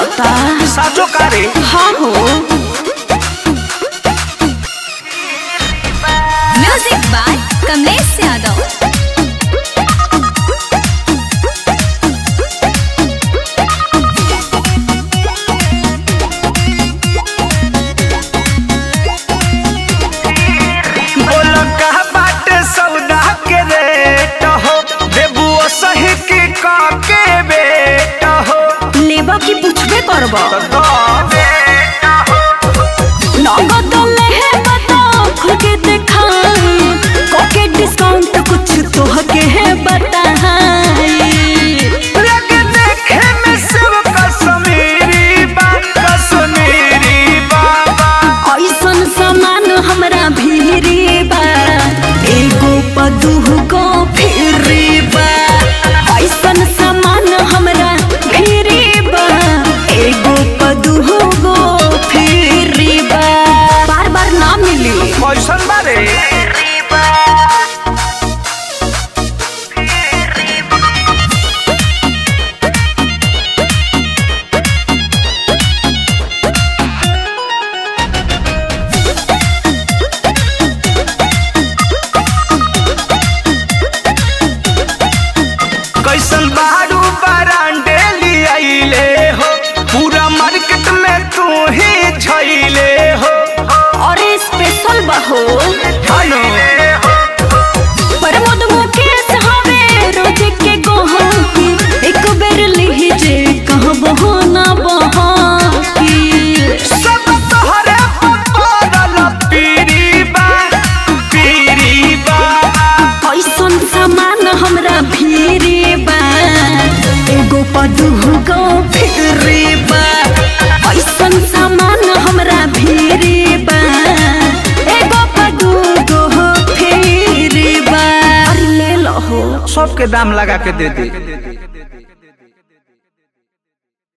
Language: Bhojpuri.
लागता साचो कारे हाँ हो म्यूजिक बाय कमलेश यादव बोल का बाटे सौदा के रेट हो देबू सही की का के बेट हो लेबा की पूछबे करब तो दो बेटा हो नगद लेहे बता खुल के देखा कोके डिस्काउंट कुछ तो के है बताई लगे देखे में सब कश्मीरी बा कश्मीरी बाबा ऐसन सामान हमरा भीरी बा एगो पदुगो फिरी बा ऐसन सामान हमरा भीरी बा एगो पदुगो फिरी बा बार बार ना मिली कैसन बारे कैसन बारू बरांडे लियाइले हो पूरा मार्केट में तू ही झैले हो और स्पेशल बहो हेलो प्रमोद मुकेश हवे रोज के गोहकी एक बेर लीजे कहबो ना बहाकी सब तोहरे पपरल पीरी बा पीरी बा ऐसन सामान हमरा भीरी बा एगो पदुगो फिरी बा ऐसन सामान हमरा भीरी बा एगो पदुगो फिरी बा अरे ले लो हो सबके दाम लगा के दे दे